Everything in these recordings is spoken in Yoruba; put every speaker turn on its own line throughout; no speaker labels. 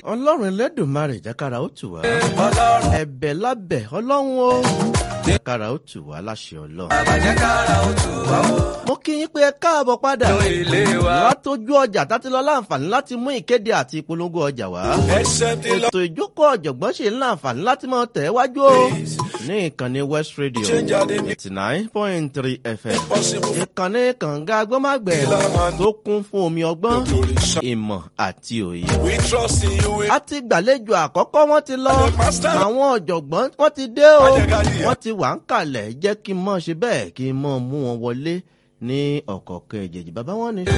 ọlọ́run ẹlẹ́dùnmarè jákàrà ó tù wá ẹ̀bẹ̀ lábẹ̀ ọlọ́run ó jákàrà ó tù wá láṣẹ ọlọ́run.
àbàjákára ó tù wá ó.
mo kí yín pé ẹ káàbọ̀ padà
ilé wa.
látọjú ọjà tá ti lọ láǹfààní láti mú ìkéde àti ìpolongo ọjà wá.
ẹsẹ̀ ti lọ.
ètò ìjókòó ọ̀jọ̀gbọ́n ṣe ń láǹfààní láti máa tẹ̀ wájú o ní ìkànnì west radio
Change our name.
eighty nine point three fm
Possible.
ìkànnì kànga agbọ́mágbẹ̀ tó kún fún omi ọgbọ́n ìmọ̀ àti òye.
we trust in you. we-
a ti gbàlejò àkọ́kọ́ wọ́n ti lọ
Master.
àwọn ọ̀jọ̀gbọ́n wọ́n ti dé o
Ajẹ́gàdìyà.
wọ́n ti wà ń kalẹ̀ jẹ́ kí n mọ̀ ṣe bẹ́ẹ̀ kí n mọ̀ mú wọn wọlé ní ọ̀kọ̀ọ̀kan ẹ̀jẹ̀jì bàbá wọn ni.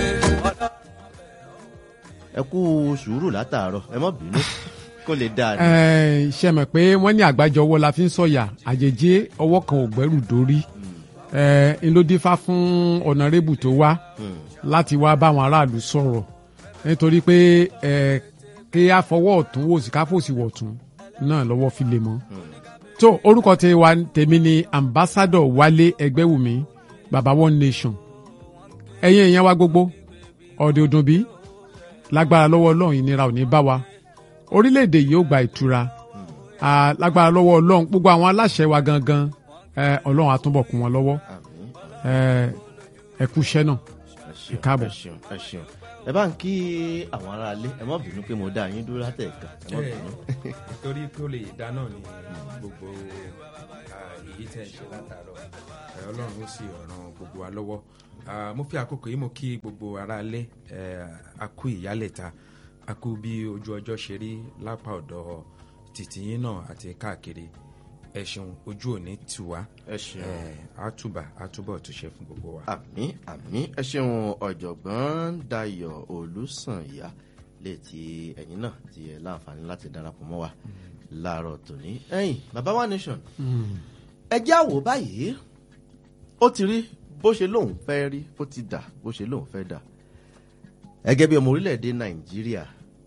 ẹ kú sùúrù látàárọ̀ ẹ mọ̀ bínú kó lè dáa ni.
Ẹ, ṣe mọ̀ pé wọ́n ní àgbájọ ọwọ́ la fi ń sọ̀yà àjèjì ọwọ́ kan ò gbẹ́rù dórí ẹ ń ló dífá fún ọ̀nàrẹ́bù tó wá láti wá báwọn aráàlú sọ̀rọ̀ nítorí pé ẹ kí a fọwọ́ ọ̀tún wò sí ká fòsì wọ̀tún náà lọ́wọ́ fi lè mọ́. tó orúkọ tẹ wa tèmi ni ambassador wálé ẹgbẹ́wùmí baba one nation ẹ̀yin èèyàn wa gbogbo ọ̀dẹ̀ òdùn bí lágbára lọ́wọ́ ọlọ́run ìnira ò ní bá wa orílẹ̀-èdè yìí ó gba ìtura Ah, lágbára lọ́wọ́ ọlọ́run gbogbo àwọn aláṣẹ wa gangan eh, ọlọ́run á túbọ̀ kún wọn lọ́wọ́
Àmín.
Eh, ẹ kú iṣẹ́ náà.
ẹ ṣeun,
káàbọ̀.
ẹ ṣeun ẹ ṣeun ẹ bá ń kí àwọn aráalé ẹ mọ̀ bínú pé mo dá yín dúró látẹ̀ẹ̀kan ẹ mọ̀ bínú.
torí kó lè dáná ní gbogbo ah, èyí tẹ̀ ṣe látàárọ̀ Eh, ọlọ́run ó sì ràn gbogbo wa lọ́wọ́ Ah, mo fi àkókò yìí mo kí gbogbo aráalé eh, a kú ìyálẹ̀ta a kú bí ojú ọjọ́ ṣe rí lápá ọ̀dọ̀ tìtìyín náà àti káàkiri ẹ ṣeun ojú òní tù wá
ẹ ṣeun.
Eh, á túbà á túbọ̀ túnṣe fún gbogbo wa.
àmì àmì ẹ ṣeun ọ̀jọ̀gbọ́n dayọ̀ olùsànyà létí ẹ̀yin náà ti ẹ̀ láǹfààní láti darapọ̀ mọ́ wa láàárọ̀ tòní. ẹ̀yin bàbá wa nation ẹ já wò báyìí ó ti rí bó ṣe lóun fẹ́ rí ó ti dà bó ṣe lóun fẹ́ dà gẹ́gẹ́ bí ọmọ orílẹ̀-èdè nàìjíríà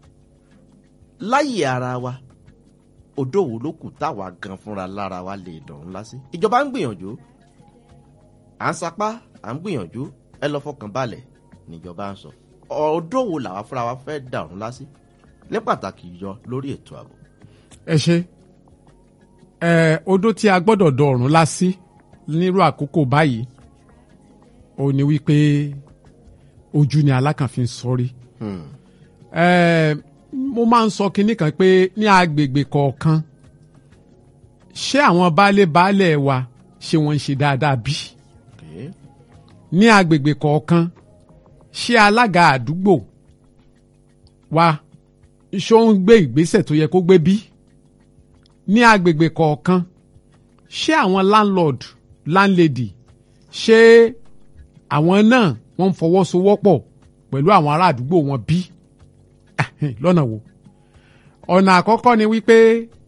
láyè ara wa odò wo ló kù táwa gan fúnra lára wa lè dọ̀rùn lásì ìjọba ń gbìyànjú à ń sapá à ń gbìyànjú ẹ lọ fọkàn balẹ̀ níjọba ń sọ ọdọ wo làwa fúnra wa fẹ́ dàrún lásì ní pàtàkì yọ lórí ètò ààbò.
ẹ ṣe ẹ odó tí a gbọ́dọ̀ dọ̀rùn lásì nírú àkókò báyìí ó ní wípé ojú ni alákànfin sọrí.
Hmm.
ẹ mo máa ń sọ kinní kan pé ní agbègbè kọ̀ọ̀kan ṣé àwọn baálé baálé wa ṣé wọ́n ń ṣe dáadáa bí?
Okay.
ní agbègbè kọ̀ọ̀kan ṣé alága àdúgbò wa ṣó ń gbé ìgbésẹ̀ tó yẹ kó gbé bí? ní agbègbè kọ̀ọ̀kan ṣé àwọn landlord landlady ṣé àwọn náà wọ́n ń fọwọ́sowọ́pọ̀ pẹ̀lú àwọn ará àdúgbò wọn bí? lọ́nà wo? ọ̀nà àkọ́kọ́ ni wípé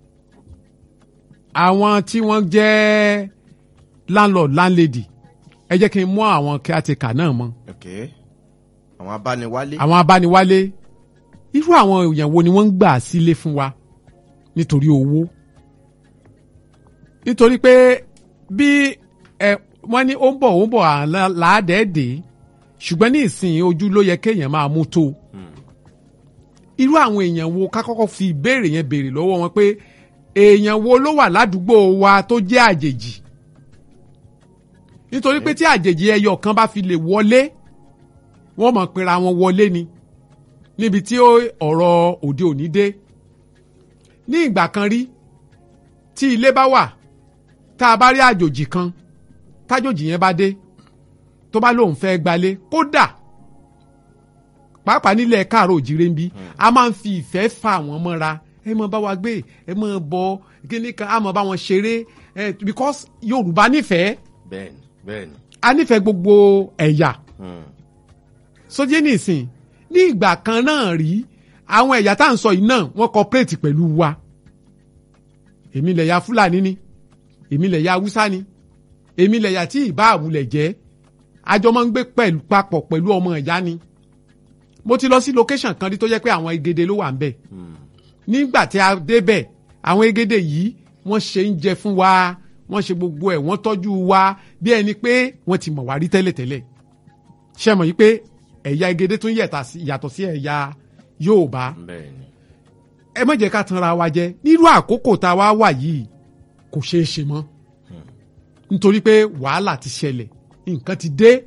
àwọn tí wọ́n jẹ́ landlord landlady ẹ jẹ́ kí n mú àwọn caretaker náà mọ́
Okay. àwọn abániwálé.
àwọn abániwálé irú àwọn èèyàn wo ni wọ́n ń gbà sílé fún wa nítorí owó nítorí pé bí ẹ wọ́n ní ó ń bọ̀ ó ń bọ̀ àlá- làádẹ́ẹ̀dẹ́ ṣùgbọ́n ní ìsìn ojú ló yẹ kéèyàn máa mú tó irú àwọn èèyàn wo ká kọ́kọ́ fi ìbéèrè yẹn béèrè lọ́wọ́ wọn pé èèyàn wo ló wà ládùúgbò wa tó jẹ́ àjèjì nítorí pé tí àjèjì ẹyọ kan bá fi lè wọlé wọ́n mọ̀ pera wọn wọlé ni níbi tí ó- ọ̀rọ̀ òde òní dé ní ìgbà kan rí tí ilé bá wà tá a bá rí àjòjì kan tájòjì yẹn bá dé tó bá lóun fẹ́ gbalé kódà pàápàá nílẹ̀ káàró òjìrè ń bí a máa ń fi ìfẹ́ fa àwọn mọ́ra ẹ mọ bá wa gbé ẹ mọ bọ kíní kan a mọ bá wọn ṣeré ẹ because yorùbá nífẹ̀ẹ́
bẹ́ẹ̀ni bẹ́ẹ̀ni.
a nífẹ̀ẹ́ gbogbo ẹ̀yà
Hmm.
sójé nìsín ní ìgbà kan náà rí àwọn ẹ̀yà tá à ń sọ yìí náà wọ́n cooperate pẹ̀lú wa èmi lẹ̀yà fúlàní ni èmi lẹ̀yà haúsá ni èmi lẹ̀yà tí ìbá àwùlẹ̀ jẹ́ àjọ máa ń gbé pẹ̀lú papọ̀ pẹ̀lú ọmọ ìyá ni mo ti lọ sí location kan rí tó jẹ́ pé àwọn egede ló wà ń bẹ̀ nígbà tí a débẹ̀ àwọn egede yìí wọ́n ṣe ń jẹ fún wa wọ́n ṣe gbogbo ẹ̀ wọ́n tọ́jú wa bí ẹni pé wọ́n ti mọ̀ wá rí tẹ́lẹ̀tẹ́lẹ̀ ṣe mọ̀ yìí pé ẹ̀yà egede tún yẹ̀ta sí- yàtọ̀ sí ẹ̀yà yorùbá
bẹ́ẹ̀ni.
ẹ má jẹ́ ká tanra wa jẹ nírú àkókò tá a wá wà yìí kò ṣeé ṣe mọ́ nítorí pé wàhálà ti ṣẹlẹ̀ nǹkan ti dé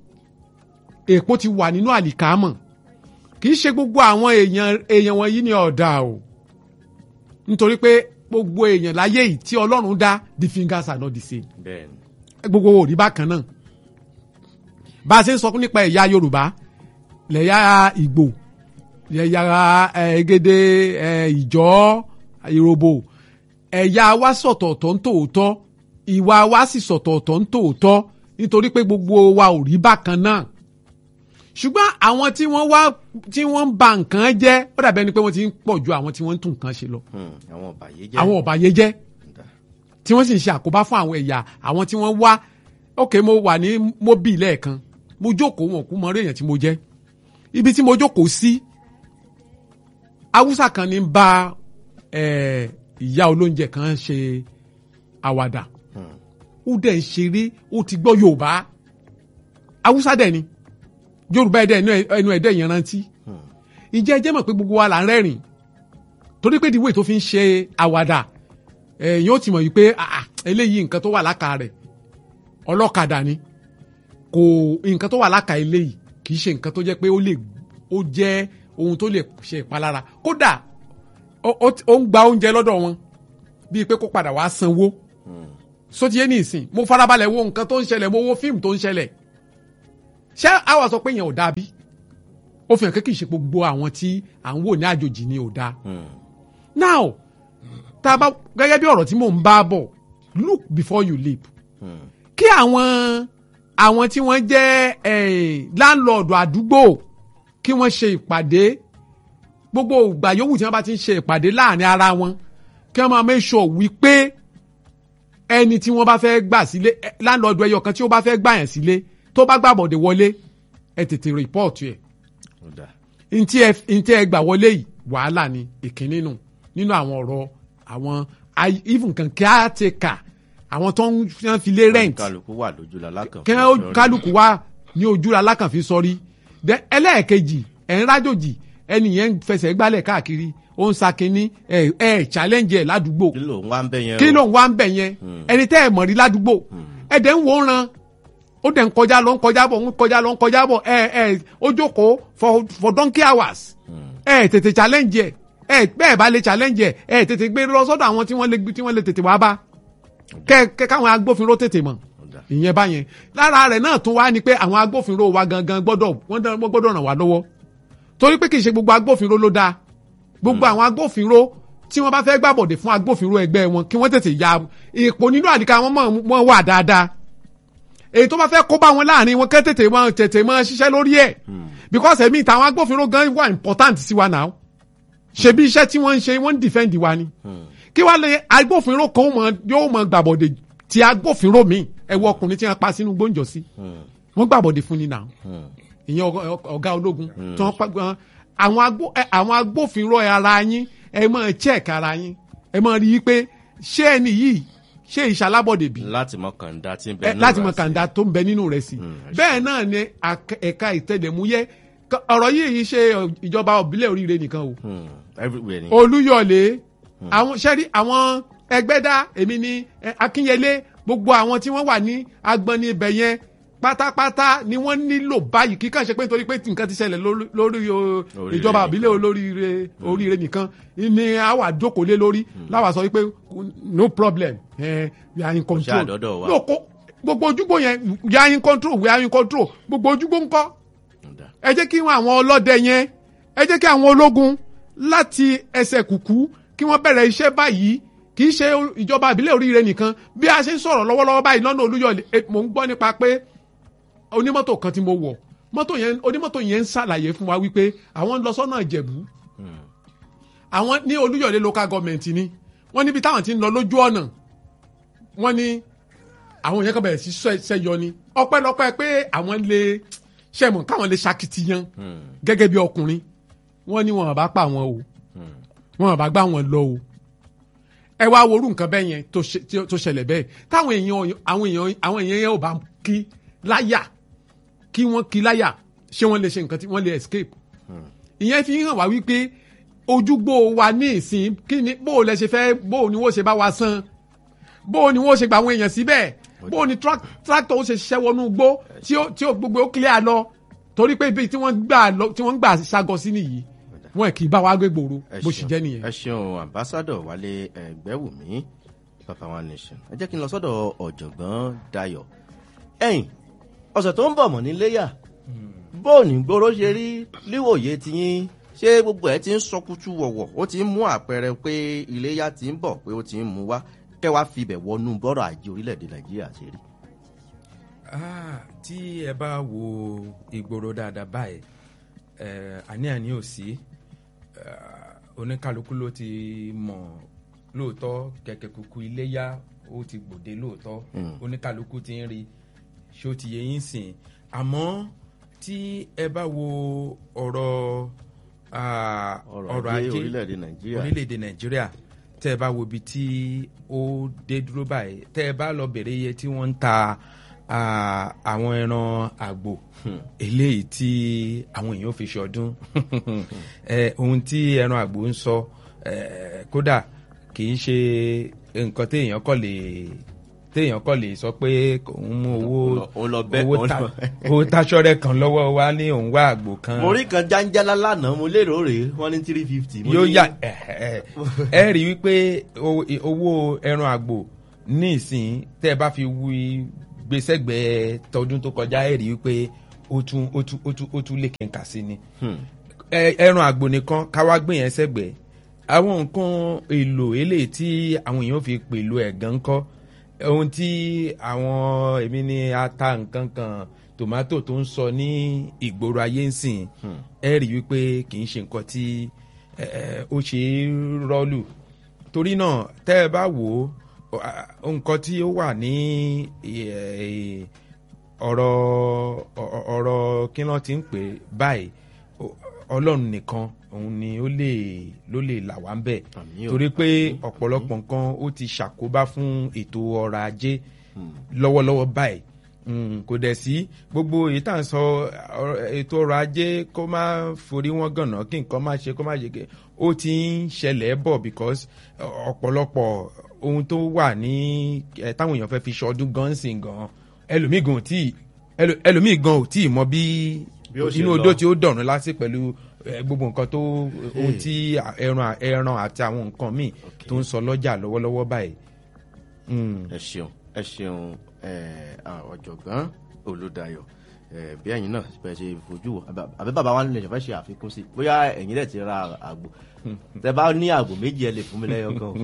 èpo ti wà nínú àlìkámọ̀ kì í ṣe gbogbo àwọn èèyàn èèyàn wọ̀nyí ni ọ̀dà o nítorí pé gbogbo èèyàn láyé yìí tí ọlọ́run dá the fingers are not the same
bẹ́ẹ̀ ni
gbogbo ò rí bákan náà bá a ṣe ń sọ nípa ẹ̀yà yorùbá lẹ̀yà ìgbò lẹ̀yà ẹ̀gẹ́dẹ́ ìjọ́ ìròbò ẹ̀yà wa sọ̀tọ̀ọ̀tọ̀ ń tòótọ́ ìwà wa sì sọ̀tọ̀ọ̀tọ̀ ń tòótọ́ nítorí pé gbogbo wa ò rí bákan náà ṣùgbọ́n àwọn tí wọ́n wá tí wọ́n ń ba nǹkan jẹ́ ó dàbí ẹni pé wọ́n ti ń pọ̀ ju àwọn tí wọ́n ń tún nǹkan ṣe lọ
Hmm, àwọn ọ̀bàyéjẹ́
àwọn ọ̀bàyéjẹ́
Dà.
tí wọ́n sì ń ṣe àkóbá fún àwọn ẹ̀yà àwọn tí wọ́n wá ok mo wà ní mobi lẹ́ẹ̀kan mo jókòó wọn kú mọ orí èèyàn tí mo jẹ́ ibi tí mo jókòó sí haúsá kan ní ń bá eh, ìyá olóúnjẹ kan ṣe àwàdà
Hmm,
ó dẹ̀ ń ṣeré ó ti gbọ́ yorùbá haúsá dẹ̀ ni yorùbá ẹ̀dẹ̀ ẹnu ẹ̀- ẹnu ẹ̀dẹ̀ yẹn rántí
hmm,
ǹjẹ́ ẹ jẹ́ mọ̀ pé gbogbo wa là ń rẹ́rìn torí pé ìdíwé tó fi ń ṣe àwàdà ẹ̀yìn ó ti mọ̀ yìí pé ah, ah, eléyìí nǹkan tó wà láka rẹ̀ ọlọ́kadà ni kò nǹkan tó wà láka eléyìí kì í ṣe nǹkan tó jẹ́ pé ó lè ó jẹ́ ohun tó lè ṣe ìpalára kódà ó ó- ó ń gba oúnjẹ lọ́dọ̀ wọn bíi pé kó padà wá sanwó
hmm.
sotiye ní ìsìn mo farabalẹ̀ wo nǹkan tó ń ṣẹlẹ̀ mo wo fíìmù tó ń ṣẹlẹ̀ ṣé àwa sọ pé yẹn ò dáa bí ó fi hàn pé kì í ṣe gbogbo àwọn tí à ń wò ní àjòjì ni ò dáa
Hmm,
now tá a bá gẹ́gẹ́ bí ọ̀rọ̀ tí mò ń bá bọ̀ look before you leap
hmm,
kí àwọn àwọn tí wọ́n jẹ́ eh, láńlọ́ọ̀dù àdúgbò kí wọ́n ṣe ìpàdé gbogbo ìgbà yòówù tí wọ́n bá ti ń ṣe ìpàdé láàrin ara wọn kí wọ́n máa make sure wípé ẹni tí wọ́n bá fẹ́ gbà sílé eh, láńlọ́ọ̀dù ẹyọ kan tí ó bá fẹ́ gbà yẹn sílé tó bá gbàbọ̀dé wọlé ẹ tètè rìpọ́ọ̀tù ẹ̀
ó dà.
ntí ẹ ntí ẹ gbà wọlé yìí wàhálà ni ìkíní nù nínú àwọn ọ̀rọ̀ àwọn ai- even kan caretaker àwọn tó ń fi- fi lé rent
kálukú wà lójú la lákàn
kí wọ́n kálukú wá ní ojú alákànfin sọrí Then ẹlẹ́ẹ̀kejì ẹ̀ ń rájòjì ẹni yẹn ń fẹsẹ̀ gbálẹ̀ káàkiri ó ń sa kínní ẹ̀ ẹ̀ challenge ẹ̀ ládùúgbò
kí ló ń wá ń bẹ yẹn
kí
o?
ló ń wá ń bẹ̀ yẹn ẹni tẹ́ ẹ̀ mọ̀ rí ládùúgbò ẹ̀ dẹ̀ ń wò ó ran ó dẹ̀ ń kọjá lọ ń kọjá bọ̀ ń kọjá lọ ń kọjá bọ̀ ẹ̀ ẹ̀ ó jókòó for for donkey hours ẹ̀ tètè challenge ẹ̀ ẹ̀ bẹ́ẹ̀ bá lè challenge ẹ̀ ẹ̀ tètè gbé lọ sọ́dọ̀ àwọn tí wọ́n lè tí wọ́n lè tètè wá bá kẹ́ kẹ́ káwọn agbófinró tètè mọ̀
Ó dà.
ìyẹn báyẹn lára rẹ̀ náà tún wá ni pé àwọn agbófinró wa gangan gbọ́dọ̀ wọ́n dán- wọ́n gbọ́dọ̀ ràn wá lọ́wọ́ torí pé kì í ṣe gbogbo agbófinró ló dáa gbogbo àwọn agbófinró tí wọ́n bá fẹ́ gbàbọ̀dè fún agbófinró ẹgbẹ́ wọn kí wọ́n tètè ya ipò nínú àdìkà wọn mọ̀ wọ́n wà dáadáa èyí tó bá fẹ́ kó bá wọn láàrin wọn kẹ́ tètè mọ́ tètè mọ́ ṣiṣẹ́ lórí ẹ̀ because ẹ̀mí ìtàwọn agbófinró gan wà important sí wa náà ṣebí iṣẹ́ tí wọ́n ń ṣe wọ́n ń defend wa ni kí wàá lè agbófinró kan ó mọ yóò mọ gbàbọ̀dè ti agbófinró mi ẹ wo ọkùnrin tí wọ́n pa sínú gbóǹjọ sí
Hmm,
wọ́n gbàbọ̀dè fún ni náà
hmm,
ìyẹn ọgá- ọgá ọ̀gá ológun tí wọ́n pa gan àwọn agbó ẹ, àwọn agbófinró ara yín ẹ máa check ara yín ẹ máa rí i pé ṣé ẹni yìí ṣé ìṣalábọ̀dè bí
láti mọ kàńdá tí ń bẹ
ẹ,
nínú
láti
rẹ̀
mọ
sí.
kàńdá tó ń bẹ nínú rẹ̀ sí
Mm,
bẹ́ẹ̀ náà ni ak- ẹ̀ka ìtẹ̀lẹ̀múyẹ́ K- ọ̀rọ̀ yìí ṣe ìjọba òbílẹ̀ oríire nìkan o
Hmm, everywhere ni.
olúyọ̀lé àwọn sẹ́rí àwọn ẹgbẹ́dá èmi ni eh, akínyẹlé gbogbo àwọn tí wọ́n wà ní agbọ̀nni ibẹ̀ yẹn pátápátá ni wọ́n nílò báyìí kíkàn ṣe pé nítorí pé nǹkan ti ṣẹlẹ̀ lórí- lórí o,
Oríire
ìjọba
nìkan.
àbílẹ̀ olóríire oríire nìkan ni a wà jókòó lé lórí láwa sọ wípé no problem eh, we are in control
àdọ́dọ̀ wa.
No, kó- gbogbo ojúgbò yẹn we are in control we are in control gbogbo ojúgbò ńkọ́
Ó dà.
ẹ jẹ́ kí àwọn ọlọ́dẹ yẹn ẹ jẹ́ kí àwọn ológun láti ẹsẹ̀ kùkú kí wọ́n bẹ̀rẹ̀ iṣẹ́ báyìí kì í ṣe ìjọba ìbílẹ̀ oríire nìkan bí a ṣe ń sọ̀rọ̀ lọ́wọ́lọ́wọ́ báyìí lọ́nà olúyọ̀lé eh, mò ń gbọ́ nípa pé onímọ́tò kan tí mo wọ̀ mọ́tò yẹn onímọ́tò yẹn ń ṣàlàyé fún wa wípé àwọn ń lọ sọ́nà ìjẹ̀bú àwọn ní olúyọ̀lé local government ni wọ́n níbi táwọn ti ń lọ lójú ọ̀nà wọ́n ní àwọn yẹn kan bẹ̀rẹ̀ sí ṣẹ́- ṣẹ́yọ ni ọpẹ́lọpẹ́ pé àwọn lè ṣẹ̀mọ̀ káwọn lè ṣakitiyan
Hmm,
gẹ́gẹ́ bí ọkùnrin wọ́n ní wọn bá pa wọn o
hmm,
wọn bá gbá wọn lọ o ẹ wá worú nǹkan bẹ́ẹ̀ yẹn tó ṣe- tí ó- tó ṣẹlẹ̀ bẹ́ẹ̀ táwọn èèyàn àwọn èèyàn àwọn èèyàn yẹn ò bá kí láyà kí wọ́n kí láyà ṣé wọ́n lè ṣe nǹkan tí wọ́n lè escape ìyẹn fi hàn wá wípé ojúgbò wa ní ìsìn kí ni bó o lẹ ṣe fẹ́ bó o ni wọ́n ṣe bá wa san bó o ni wọ́n ṣe gba àwọn èèyàn síbẹ̀ bó o ni tra- tractor ó ṣe ṣiṣẹ́ wọnú igbó tí ó tí ó gbogbo ó clear lọ torí pé ibi tí wọ́n gbà lọ tí wọ́n gbà ṣàgọ́ sí nìyí wọn kì í bá wa gbé gbòòrò
ẹ
bó ṣe
ṣeun.
jẹ́ nìyẹn.
ẹ ṣeun ambassadọ wálé ẹgbẹwùmí papa one nation ẹ jẹ́ kí n lọ sọ́dọ̀ ọ̀jọ̀gbọ́n dayọ̀ ẹ̀yìn ọ̀sẹ̀ tó ń bọ̀ mọ́ níléyà bóòní gbòòrò ṣe rí níwòye tiyín ṣé gbogbo ẹ ti ń sọkútù wọ̀wọ̀ ó ti ń mú àpẹẹrẹ pé iléyà ti ń bọ̀ pé ó ti ń mú wá kẹwàá fibẹ̀ wọnú bọ́rọ̀ ajé orílẹ̀-èdè nàìjíríà ṣe rí.
Ah, tí ẹ bá wo ìgboro dáadáa báyìí ẹ àní-àní ò sí eh, oníkálukú ló ti mọ̀ lóòótọ́ kẹ̀kẹ́ kúkú iléyà ó ti gbòde lóòótọ́ oníkálukú ti ń rí ṣó ti yẹ yín sìn àmọ́ tí ẹ bá wo ọ̀rọ̀ ah,
ọrọ̀ ajé orílẹ̀-èdè nàìjíríà
orílẹ̀-èdè nàìjíríà tẹ́ ẹ bá wo ibi tí ó dé dúró báyìí tẹ́ ẹ bá lọ bèrè iye tí wọ́n ń ta ah, àwọn ẹran àgbò eléyìí tí àwọn èèyàn fi ṣọdún Eh, ohun tí ẹran àgbò ń sọ eh, kódà kì í ṣe nǹkan téèyàn kọ́ lè téèyàn kọ́ lè sọ pé òun mú owó
Òun lọ bẹ́-
owó
òun
ta-
lọ-
owó táṣọ́rẹ́ kan lọ́wọ́ wa ní òun wá àgbò kan
mo rí kan jáńjálá lánàá mo lérò rèé wọ́n ní three fifty.
yóò yà ẹ ẹ ẹ rí i wípé o- owó ẹran àgbò ní ìsìn tẹ́ ẹ bá fi wí gbèsègbè tọdún tó kọjá ẹ rí i wípé ó tún ó tún ó tún ó tún lè kẹ̀kà sí ni ẹ- ẹran àgbò nìkan káwá gbé yẹn sẹ́gbẹ̀ẹ́ àwọn nǹkan èlò eléyìí tí àwọn èèyàn fi pèlò ẹ̀gán kọ́ ohun tí àwọn èmi ní ata nǹkan kan tòmátò tó ń sọ ní ìgboro ayé ń sìn ẹ rí wípé kì í ṣe nǹkan tí ẹ, ẹ, ó ṣe é rọ́ọ̀lù torí náà tẹ́ ẹ bá wò ó ọ, nǹkan tí ó wà ní ẹ, ọ̀rọ̀ ọ- ọ̀rọ̀ kí wọ́n ti ń pè báyìí ọ- ọlọ́run nìkan òun ni ó lè ló lè là wá ń bẹ̀
Àmín o.
torí pé ọ̀pọ̀lọpọ̀ nǹkan ó ti ṣàkóbá fún ètò ọrọ̀ ajé lọ́wọ́lọ́wọ́ báyìí Mm, kò dẹ̀ sí gbogbo èyí tá à ń sọ ọ̀rọ̀- ètò ọrọ̀ ajé kó má forí wọn gànà kí nǹkan má ṣe kó má ṣe ké ó ti ń ṣẹlẹ̀ bọ̀ because ọ̀pọ̀lọpọ̀ ohun tó wà ní ẹ̀ táwọn èèyàn fẹ́ fi ṣọdún gan sìn gan ẹlòmíì gan ò tí ẹlò- ẹlòmíì gan ò tí ì mọ bí
Bí ó ṣe
inú
lọ.
odó tí ó dọ̀rùn lásì pẹ̀lú eh, gbogbo nǹkan tó ohun tí ẹran ẹran àti àwọn nǹkan míì tó ń sọ lọ́jà lọ́wọ́lọ́wọ́ báyìí. Mm.
ẹ ṣeun ẹ ṣeun ẹ, à, ọ̀jọ̀gbọ́n olùdayọ̀ ẹ, bí ẹ̀yin náà bẹ́ẹ̀ ṣe fojú wò àbí- àbí bàbá wa nílẹ̀ ṣọ̀fẹ́ ṣe àfikún sí bóyá ẹ̀yin dẹ̀ ti ra àgbò tẹ bá ní àgbò méjì ẹ lè fún mi lẹ́yọ̀ kan o.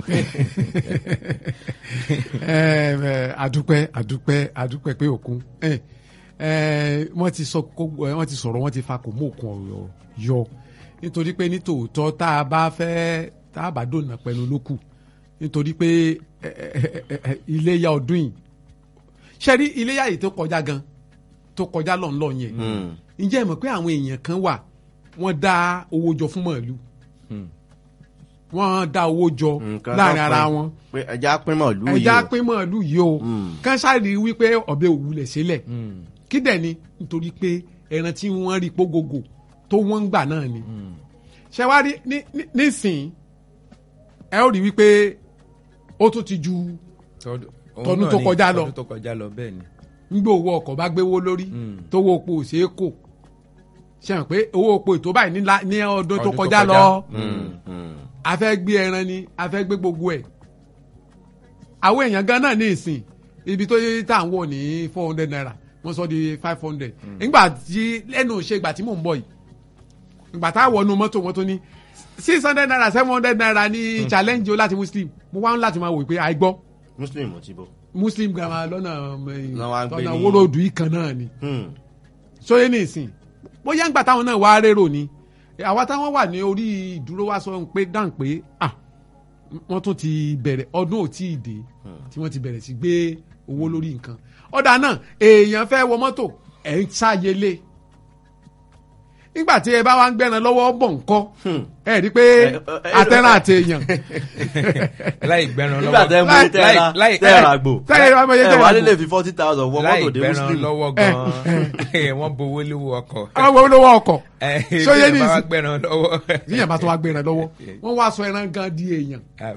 ẹ ẹ àdúpẹ́ àdúpẹ́ àdúpẹ́ pé òkun ẹ ẹ wọ́n ti sọ kó ẹ, wọ́n ti sọ̀rọ̀ wọ́n ti fa kò mú òkun ọ̀rọ̀ yọ nítorí pé nítòótọ́ tá a bá fẹ́ tá a bá dònà pẹ̀lú lókù nítorí pé ẹ, ẹ, ẹ, ẹ, iléyà ọdún yìí ṣe rí iléyà yìí tó kọjá gan tó kọjá lọ́nlọ́ yẹn ǹjẹ́ ẹ mọ̀ pé àwọn èèyàn kan wà wọ́n dá owó jọ fún màálù wọ́n dá owó jọ
Nǹkan
láàrin
tó
ara
pín-
wọn
pé ẹja pín màálù yìí
ẹja
o.
pín màálù yìí o kán sáré wípé ọbẹ̀ òwúlẹ̀ sílẹ̀ kí dẹ̀ ni nítorí pé ẹran tí wọ́n rí pógógò tó wọ́n ń gbà náà ni ṣé wá rí ní- ní- nísìnyí ẹ ó rí wípé ó tún ti ju
Tọdún
Tọdún
òun
tó
náà ni,
kọjá lọ.
tọdún tó kọjá lọ bẹ́ẹ̀ ni.
nígbà owó ọkọ̀ bá gbéwó lórí tó owó epo ò ṣeé kò ṣe hàn pé owó epo ètò báyìí ní la- ní ọdún tó
Ọdún tó
kọjá
kọjá.
lọ
Mm, mm.
a fẹ́ gbé ẹran ni a fẹ́ gbé gbogbo ẹ̀ àwọn èèyàn gan náà ní ìsìn ibi tó yẹ tá à ń wọ̀ ní four hundred naira wọ́n sọ di five hundred nígbà tí lẹ́nu ṣe ìgbà tí mò ń bọ̀ yìí ìgbà tá a wọnú mọ́tò wọn tó ní six hundred naira seven hundred naira ní challenge o láti muslim mo wá ń láti máa wò pé àìgbọ́
muslim ò ti bọ̀.
muslim gama lọ́nà
Lọ́ wá ń gbé
lọ́nà
ní-
wóróòdù yìí kan náà ni
Hmm.
sóyè ní ìsìn bóyá ńgbà táwọn náà wá rérò ni àwa táwọn wà ní orí ìdúró wá sọ pé dáhùn pé ah wọ́n tún ti bẹ̀rẹ̀ ọdún ò tí ì dé tí wọ́n ti bẹ̀rẹ̀ sí gbé owó lórí nǹkan ọ̀dà náà èèyàn fẹ́ wọ mọ́tò ẹ̀ ń ṣàyẹlé nígbà tí ẹ bá wá ń gbẹ́ran lọ́wọ́ bọ̀ ńkọ́ ẹ rí i pé
ẹ, ẹ,
atẹ́ràn àti èèyàn
láì gbẹran
nígbà
lọ́wọ́
tẹ́ mú
láì-
tẹ́ra
láì- láì-
tẹ́ra àgbò
tẹ́ra àgbò,
ẹ
tẹ́ra
wà
àgbò.
nílé fi forty thousand wọ
láì
mọ́tò dé
gbẹran
muslim
lọ́wọ́ gan-an wọ́n bowó lówó ọkọ̀
àwọn ọmọ olówó ọkọ̀
ẹ
sóyè ní
bí ẹ bá wá
ìsìn
gbẹran lọ́wọ́
níyàn bá tó wá gbẹ́ran lọ́wọ́ wọ́n wá sọ ẹran gan di èèyàn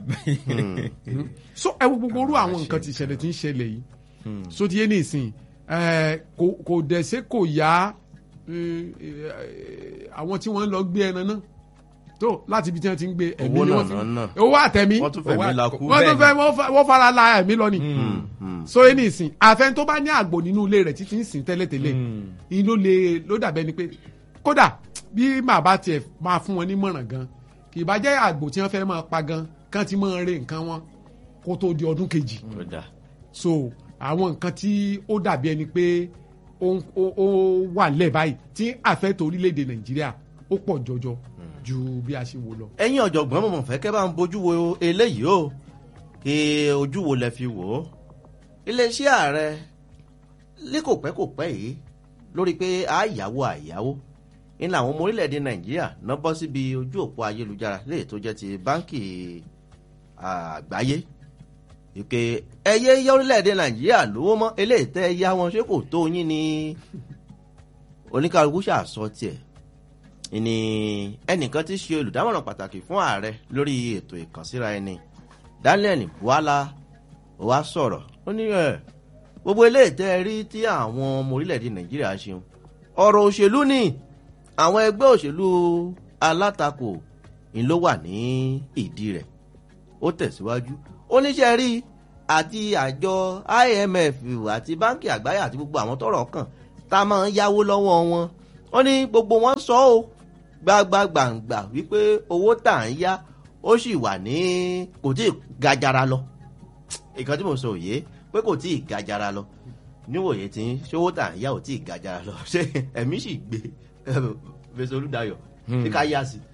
so ẹ wo gbogbo orú àwọn nǹkan tí ìṣẹ̀lẹ̀ tí ń ṣẹlẹ̀ yìí so ti yé ní ìsìn ẹ, kò kò dẹ̀sẹ̀ kò yá ẹ, ẹ, àwọn tí wọ́n ń lọ gbé ẹran náà tó láti ibi tí wọ́n ti ń gbé ẹ̀mí
Owó
ni
náà
wọ́n fi
náà náà.
owó àtẹ̀mí
wọ́n tún fẹ̀mí
Owó
la
àkókò.
kú
wọ́n tún
bẹ́ẹ̀
fẹ́ wọ́n fa- wọ́n fara la ẹ̀mí lọ ni so yé ní ìsìn àfẹn tó bá ní àgbò nínú ilé rẹ̀ títí ń sìn tẹ́lẹ̀tẹ́lẹ̀ yìí ló lè ló dàbẹ́ ni pé kódà bí màá bá tiẹ̀ máa fún wọn nímọ̀ràn gan kì í bá jẹ́ àgbò tí wọ́n fẹ́ máa pa gan kán ti máa re nǹkan wọn kó tó di ọdún kejì
Ó dà.
so àwọn nǹkan tí ó dàbí ẹni pé ó ń- ó ó wà lẹ̀ báyìí tí àfẹ́tò orílẹ̀-èdè nàìjíríà ó pọ̀ jọjọ ju bí a ṣe wò lọ.
ẹ̀yin ọ̀jọ̀gbọ́n mọ̀mọ́ fẹ́ kẹ́ bá ń bójú wo eléyìí o kí ojú wo lẹ fi wò ó iléeṣẹ́ ààrẹ ní kò pẹ́ kò pẹ́ yìí lórí pé àyàwó àyàwó ní làwọn ọmọ orílẹ̀-èdè nàìjíríà náà bọ́ síbi ojú òpó ayélujára léè tó jẹ́ ti báńkì àgbáyé ìpè ẹyẹ yá orílẹ̀-èdè nàìjíríà lówó mọ́ eléyìí tẹ́ ẹ yá wọn ṣé kò tó yín ni oníkàlùkù ṣàṣọ tiẹ̀ ni ẹnìkan tí í ṣe olùdámọ̀ràn pàtàkì fún ààrẹ lórí ètò ìkànsíra ẹni daniel buhala ó wá sọ̀rọ̀ ó ní ẹ̀ gbogbo eléyìí tẹ́ ẹ rí tí àwọn ọmọ orílẹ̀-èdè nàìjíríà ṣeun ọ̀rọ̀ òṣèlú ni àwọn ẹgbẹ́ òṣèlú alátakò ń ló wà ní ìdí rẹ̀ ó tẹ̀síwájú ó níṣẹ́ rí àti àjọ imf àti báńkì àgbáyé àti gbogbo àwọn tọrọ kàn tá a máa ń yáwó lọ́wọ́ wọn ó ní gbogbo wọn sọ ó gbàgbàgbàǹgbà wípé owó tà ń yá ó sì wà ní kò tí ì gajara lọ ìkan tí mo sọ òye pé kò tí ì gajara lọ níwòye tí ṣówó tà ń yá ò tí ì gajara lọ ṣé ẹ̀mí sì gbé fèsì olùdayọ̀ ṣé ká yá sí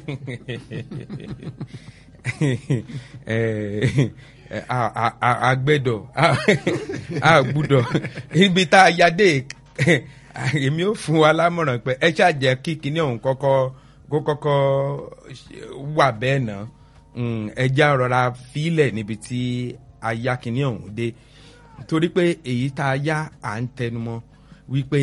àgbẹ̀dọ̀ àgbùdọ̀ ibi tá a ya dé èmi ò fún wa lámọ̀ràn pé ẹ ṣàjẹ́ kí kinní ọ̀hún kọ́kọ́ kó kọ́kọ́ wà bẹ́ẹ̀ náà ẹja rọra fílẹ̀ níbi tí a ya kinní ọ̀hún dé torí pé èyí tá a yá à ń tẹnumọ́ wípé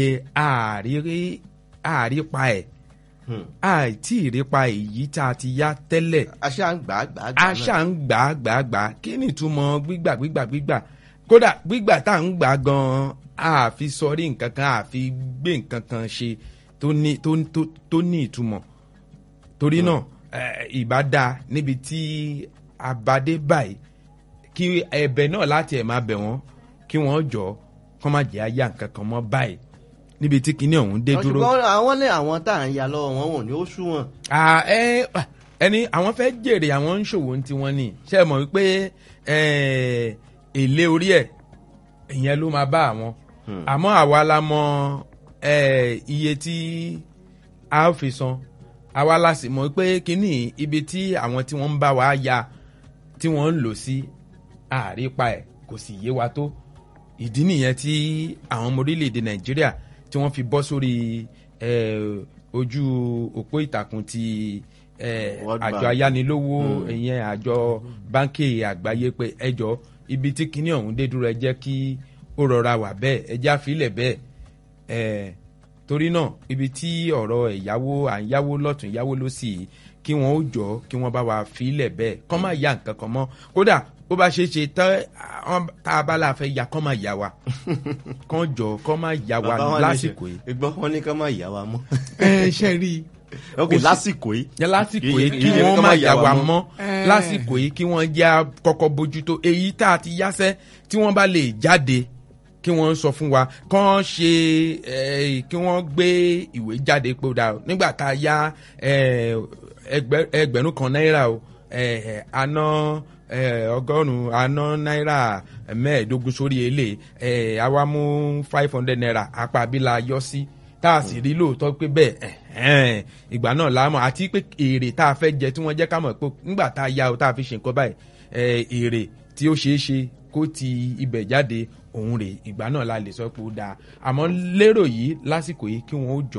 àárí pa ẹ̀ àìtí ìrépa èyí tá a ti yá tẹ́lẹ̀
aṣá ń gbà á gbà á gbà á
aṣá ń gbà á gbà á gbà á kí ni ìtumọ̀ gbígbà gbígbà gbígbà kódà gbígbà tá à ń gbà gan-an àfi sọrí nǹkan kan àfi gbé nǹkan kan ṣe tó ní tó tó tó ní ìtumọ̀ torí náà ìbá dáa níbi tí abadé báyìí kí ẹ̀bẹ̀ náà láti ẹ̀ máa bẹ̀ wọ́n kí wọ́n jọ kọ́ má jẹ́ àyà nǹkan kan mọ́ báyìí níbi tí kinní ọ̀hún dé dúró.
ṣùgbọ́n àwọn ní àwọn tá à ń ya lọ́wọ́ wọn wọn ò ní ó sú wọn.
ẹni àwọn fẹ́ jèrè àwọn ń ṣòwò ní tiwọn ni ṣe é mọ̀ wípé èlé orí ẹ̀ ìyẹn ló máa bá àwọn àmọ́ àwa la mọ iye tí a ó fi san àwa la sì mọ̀ pé kinní ibi tí àwọn tí wọ́n ń bá wa ya tí wọ́n ń lò sí àrípa ẹ̀ kò sì yé wa tó ìdí nìyẹn tí àwọn ọmọ orílẹ̀-èdè nàìjíríà tí wọ́n fi bọ́ sórí ojú òpó ìtàkùn ti àjọ ayánilówó ìyẹn àjọ báńkì àgbáyé pé ẹjọ́ ibi tí kinní ọ̀hún dé dúró ẹ jẹ́ kí ó rọra wà bẹ́ẹ̀ ẹ já filẹ̀ bẹ́ẹ̀ torí náà ibi tí ọ̀rọ̀ ẹ̀yáwó à ń yáwó lọ́tún yáwó lọ́sì kí wọ́n ó jọ kí wọ́n bá wa filẹ̀ bẹ́ẹ̀ kọ́ máa ya nǹkan kan mọ́ kódà bó bá ṣe ṣe tá a bá la fẹ́ ya kọ́ máa yà wa kọ́ jọ kọ́ máa yà wa lásìkò yìí.
ìgbọ́ wọn ní kọ́ máa yà wa mọ́.
ẹ ṣe rí i.
ok lásìkò yìí.
lásìkò yìí kí wọ́n máa yà wa mọ́ lásìkò yìí kí wọ́n jẹ́ kọ́kọ́ bójútó èyí tá a ti yáṣẹ́ tí wọ́n bá lè jáde kí wọ́n sọ fún wa kán ṣe kí wọ́n gbé ìwé jáde pé ó dáa nígbà tá a yá ẹgbẹ̀rún kan náírà o àná ọgọ́rùn-ún àná náírà mẹ́ẹ̀ẹ́dógún sórí èlé àwa mú five hundred naira apá abílà yọ sí tá a sì rí lóòótọ́ pé bẹ́ẹ̀ ìgbà náà la mọ̀ àti pé èrè tá a fẹ́ jẹ tí wọ́n jẹ́ ká mọ̀ pé nígbà tá a yá o tá a fi ṣe nǹkan báyìí èrè tí ó ṣeé ṣe kó ti ibẹ̀ jáde òun rè ìgbà náà la lè sọ pé ó dáa àmọ́ lérò yìí lásìkò yìí kí wọ́n ó jọ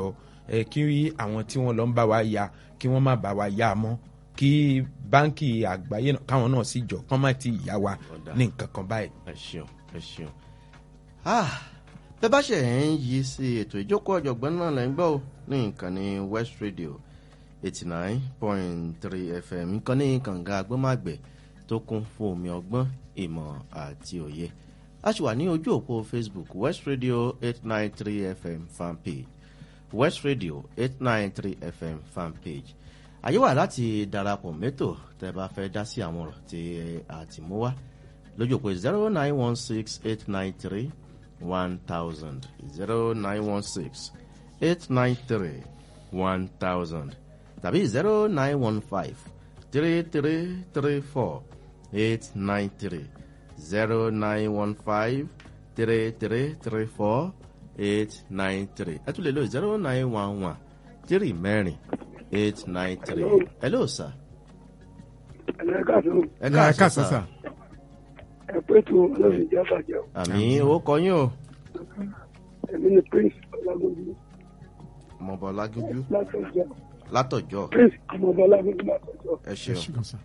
ẹ kí àwọn tí wọ́n lọ ń bá wa ya kí wọ́n má bá wa ya mọ́ kí báńkì àgbáyé náà káwọn náà sì jọ kán má ti yá wa
Ọ̀dà.
ní nǹkan kan báyìí.
ẹ ṣeun ẹ ṣeun. Ah, bẹ́ẹ̀ bá ṣe ń yí sí ètò ìjókòó ọ̀jọ̀gbọ́n náà lẹ́ ń gbọ́ ò ní ìkànnì west radio eighty nine point three fm ìkànnì kànga agbọ́màgbẹ̀ tó kún fún omi ọgbọ́n ìmọ̀ àti òye. a sì wà ní ojú òpó facebook west radio eight nine three fm fanpage west radio eight nine three fm fanpage àyè wà láti darapọ̀ mẹ́tò tẹ́ bá fẹ́ dá sí àwọn ọ̀rọ̀ tí a ti mú wá lójú pé zero nine one six eight nine three one thousand zero nine one six eight nine three one thousand tàbí zero nine one five three three three four eight nine three zero nine one five three three three four eight nine three ẹ tún lè lo zero nine one one three mẹ́rin eight nine three hello sir
ẹlẹ́ka tó
ẹ
ẹ
káàsán
káàsán
sir
sà
ẹ pé tó ọlọ́run jẹ́ bàjẹ́ o
àmì owó kọyún o
èmi ni prince ọlágójú
ọmọọba ọlágúnjú
látọjọ́
látọjọ
prince ọmọọba ọlágójú látọjọ́
ẹ
ẹ
ṣeun
ṣùgbọ́n sà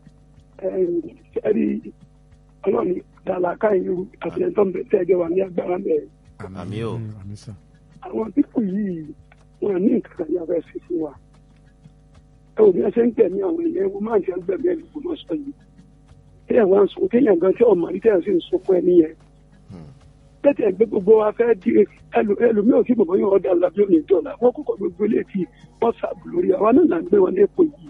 ẹ̀rí ọlọ́run dàlàkà irú àti ẹ̀tọ́ ń bẹ tẹ́ ẹjọ́ wà ní agbára bẹ́ẹ̀
àmì o
Mm, àmì sà
àwọn pípù yìí wọn ní nǹkan kan yàrá sí fún wa ẹ ò bí ẹ ṣe ń gbẹ̀mí àwọn èèyàn ewu máa ń ṣe ń gbẹ̀mí ẹ̀lú kò mọ́ sọ yìí téèyàn wá ń sọ téèyàn gan tí ọmọ rí téèyàn sì ń sọ fún ẹni yẹn
Hmm.
tẹ́tẹ̀ ẹgbẹ́ gbogbo wa fẹ́ di ẹlò- ẹlòmíì ò tí bàbá yóò ọ̀dà làbí òní dọ̀là wọ́n kọ́kọ́ gbogbo ilé tí wọ́n sàbù lórí àwa náà là ń gbé wọn lẹ́kọ̀ọ́ yìí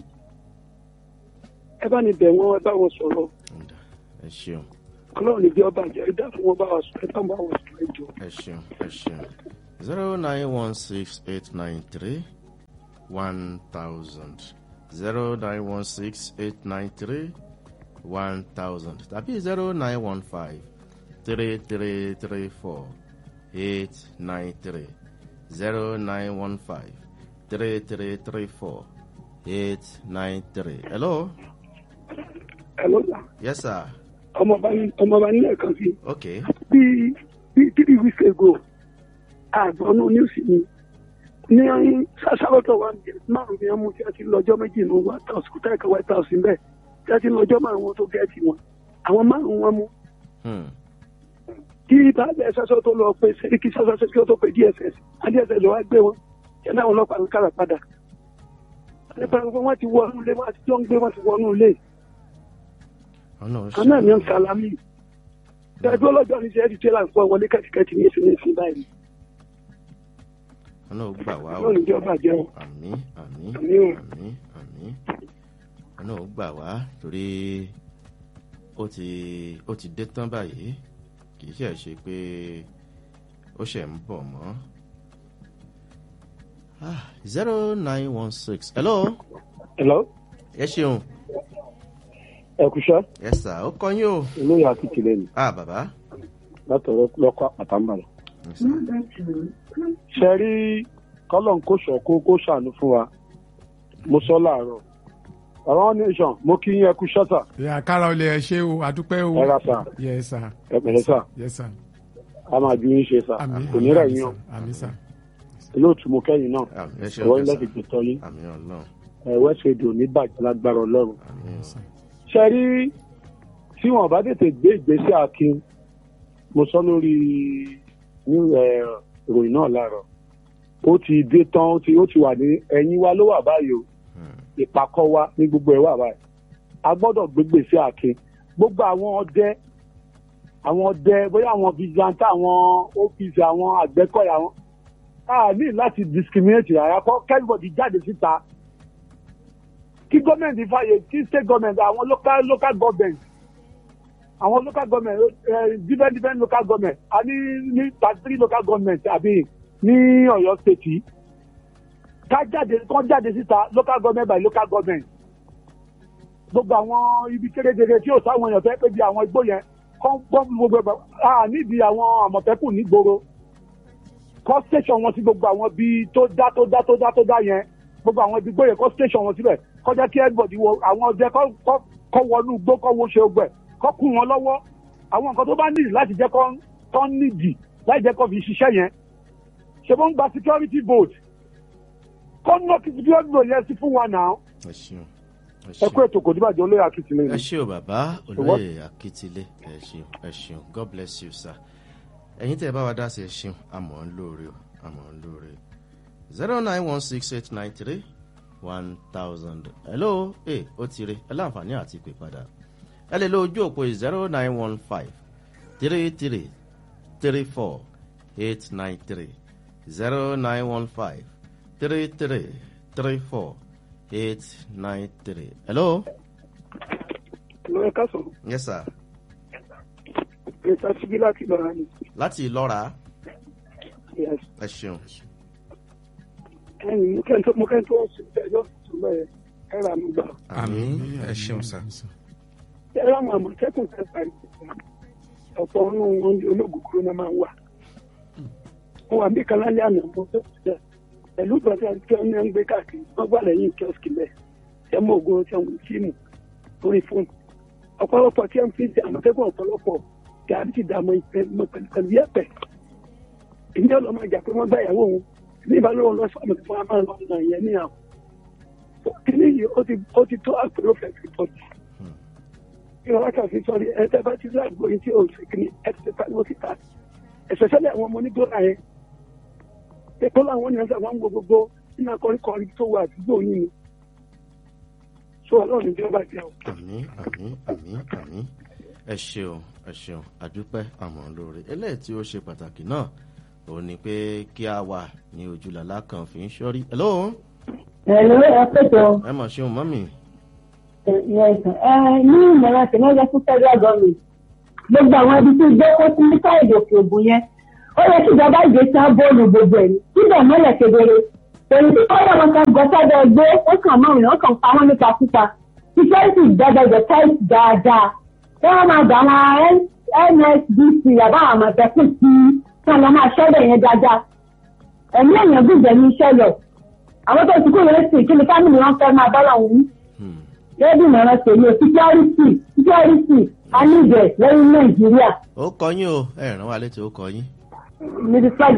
ẹ bá ní bẹ̀ wọ́n ẹ bá wọn sọ̀rọ̀
Ǹda, ẹ ṣeun
ọlọ́run ní bí ọba àjẹ́ ẹ dá fún wọn bá wa sọ ẹ bá wọn bá wọn sọ ẹ jọ.
ẹ ṣeun ẹ ṣeun zero nine one six eight nine three one thousand zero nine one six eight nine three one thousand tàbí zero nine one five three three three four eight nine three zero nine one five three three three four eight nine three hello
ẹ ló là
yes sir
ọmọọba ní ọmọọba nílẹ̀ kan sí
okay
bí bí three weeks ago àgbọ̀nù news ni ní sàṣàlọ́tọ̀ wa márùn-ún ni wọ́n mú tí a ti lọ́jọ́ méjì ní white house kúta ẹ̀ka white house ń bẹ̀ tí a ti lọ́jọ́ márùn-ún wọn tó gẹ̀ẹ́tì wọn àwọn márùn-ún wọn mú
hmm.
kí baálẹ̀ sọ́sọ́ tó lọ pé sẹ́ríkì sọ́sọ́ sẹ́ríkì tó pé dss adss wá gbé wọn kí ẹ̀dá àwọn ọlọ́pàá ń kára padà nípa pé wọ́n ti wọnú ilé wọ́n ti jọ ń gbé wọ́n ti wọnú ilé
ọ̀nà
àná ni ń salami ẹgbẹ́ ọlọ́jọ́ ní sẹ́ẹ̀dì tẹ́lá ń pọ̀ wọlé kẹ́tìkẹ́tì ní ìsinmi ìsìn báyìí
ọ̀nà ò gbà wá o.
lónìí ìjọba jẹun
àmì àmì
Àmì o.
àmì àmì ọ̀nà ò gbà wá torí ó ti ó ti dé tán báyìí kì í ṣe ṣe pé ó ṣe ń bọ̀ mọ́. zero nine one six hello
hello
ẹ ṣeun
ẹ kúṣẹ́
yes sir ó kọ́ yín o
olóyè akíkìlẹ̀ ni
ah bàbá
látọ̀rọ̀ lọ́kọ̀ àpàtàmbàlà.
Yes, sir.
ṣe rí kọ́lọ́n kó ṣọ̀kó kó ṣàánú fún wa mo sọ láàárọ̀ àwọn nation mo kí yín ẹ kú ṣọ́tà
ìyá kára olè ẹ ṣe o àdúpẹ́ o
ẹ ra sà
yẹ sà
ẹ pẹ̀lẹ́ sà
yẹ sà
a máa ju yín ṣe sà
àmì
kò ní rẹ̀ yín o
àmì sà
olóòtú mo kẹ́yìn náà
àmì ẹ ṣe
ọwọ́
ọjọ́
ilé
sà
fi gbẹ̀tọ̀ yín
àmì ọlọ́run
ẹ west radio ní bàjẹ́ lágbára ọlọ́run
àmì
sà
ṣe rí tí wọn bá tètè gbé ìgbésẹ̀ akin mo sọ lórí ní ẹ, ìròyìn náà láàárọ̀ ó ti dé tán ó ti ó ti wà ní ẹ̀yìn wa ló wà báyìí o ìpàkọ́ wa ní gbogbo ẹ̀ wà báyìí a gbọ́dọ̀ gbégbèsè akin gbogbo àwọn ọdẹ àwọn ọdẹ bóyá àwọn vigilante àwọn OPC àwọn àgbẹ̀kọ̀yà àwọn a ní láti discriminate rárá kọ́ kẹ́rìbọ̀dì jáde síta kí gọ́ọ̀mẹ̀ntì fàyè kí state government àwọn local local government àwọn local government uh, different different local government a ní ní thirty three local government àbí ní Ọ̀yọ́ state yìí ká jáde kán jáde síta local government by local government gbogbo àwọn ibi kéréjere tí yóò sáwọn èèyàn fẹ́ pé bí àwọn igbó yẹn kán gbọ́ gbogbo ẹgbẹ́ a nídìí àwọn àmọ̀tẹ́kùn nígboro kọ́ station wọn sí gbogbo àwọn ibi tó dá tó dá tó dá tó dá yẹn gbogbo àwọn ibi gbóyè kọ́ station wọn síbẹ̀ kọjá kí everybody wo àwọn ọdẹ kọ́ kọ́ kọ́ wọnú igbó kọ́ wo ṣe ogbẹ̀ kọ́ kún wọn lọ́wọ́ àwọn nǹkan tó bá nídìí láti jẹ́ kọ́ kọ́ nídìí láti jẹ́ kọ́ fi ṣiṣẹ́ yẹn ṣe bó ń gba security vote kọ́ náà kìí bí ọdún yẹn sí fún wa náà
ẹ ṣeun ẹ
ẹ kó
ṣeun
ètò kò díbàjẹ́ olóyè akitiyan
ẹ ṣe o bàbá olóyè akitile ẹ ṣeun ẹ ṣeun god bless you sir ẹ̀yin tẹ́ ẹ bá wa dá sí ẹ ṣeun àmọ́ ń lóore o àmọ́ ń lóore zero nine one six eight nine three one thousand hello ẹ ó ti rí ẹ láǹfààní àti pè padà ẹ lè lo ojú òpó zero nine one five three three three four eight nine three zero nine one five three three three four eight nine three hello.
lóyè kásán
yes sir
mr sibi láti lọ́ra ni
láti ìlọ́ra
yes
ẹ ṣeun
ẹ̀yin mo kẹ́ńtọ́ mo kẹ́ńtọ́ ọ̀sùn ẹjọ́ tuntun bẹ́ẹ̀ ẹ rà mí gbà
àmì ẹ ṣeun sá.
ẹ rà mọ̀ àmọ̀tẹ́kùn tẹ́ parí ọ̀pọ̀ ọ̀nù wọn ní ológun kúrò náà máa ń wà wọn wà bí kan lálẹ́ àná mo tó tẹ̀ pẹ̀lú ìgbàsẹ̀ tí wọ́n ní ń gbé káàkiri wọ́n gbà lẹ́yìn kíọ́sìkì bẹ́ẹ̀ tẹ́ mọ́ ògùn tí wọ́n fíìmù lórí fóònù ọ̀pọ̀lọpọ̀ tí wọ́n fi ń ṣe àmọ̀tẹ́kùn ọ̀pọ̀lọpọ̀ tí a ti dààmú pẹ̀lú yẹ̀pẹ̀ èmi náà lọ́ máa jà pé wọ́n gbá ìyàwó òun ní ìbálòpọ̀ lọ sí àmọ̀tẹ́kùn wọn máa lọ nà yẹn ní àwọn kíní yìí ó ti ó ti tó àpérò fẹ́ẹ́ pọ̀ jù ìrọ̀lá kan fi sọrí ẹ tẹ́ bá ti rí àgbo yìí tí o sì kí ni ẹ ti pariwo síta ẹ̀sẹ̀sẹ̀lẹ̀ àwọn ọmọ onígbòrà yẹn èkó làwọn ènìyàn sọ àwọn gbogbo nínú akọrin tó wà àdúgbò yìí ni sọ ọlọ́run ìjọba jẹ́ o.
àmì àmì àmì àmì ẹ ṣeun ẹ ṣeun àdúpẹ́ àmọ́ lóore eléyìí tí ó ṣe pàtàkì náà òun ni pé kí a wà ní ojúlàlá kan fi ń ṣọ́rí hello
Ẹ̀lú ẹ̀pẹ̀tọ̀
ẹ mọ̀ ṣeun mọ́mì
ní ìmọ̀ràn tẹ̀lé fún federal government gbogbo àwọn ibi tí gbé kó sí ní káyọ̀dé òkè ògùn yẹn ó yẹ kí ìjọba ìgbé tí wọ́n bóòlù gbogbo ẹ̀ síbẹ̀ mọ́lẹ̀ kedere èyí tí kọ́lá wọn kan gbọ́ sábẹ́ gbé ó kàn mọ́ ìrìn ó kàn pa wọ́n nípa pípa security gbẹgbẹgbẹ tight dáadáa wọ́n máa gbà wọn nsdc àbáwọn àmọ̀tẹ́kùn tí wọ́n lọ máa ṣẹ́bẹ̀ yẹn dáadáa ẹ̀mí èèyàn gbùgbẹ́ ní iṣẹ́ lọ àwọn tó ti kú yẹn sì kí ni fámìlì wọn fẹ́ máa bá lọ́wọ́ wí
Hmm.
lẹ́bí ìmọ̀ràn tèmi ò síkírọ́rìtì síkírọ́rìtì a ní ìbẹ̀ lẹ́yìn nàìjíríà
ó kọ yín o ẹ ràn wá létí ó kọ yín.
níbi flag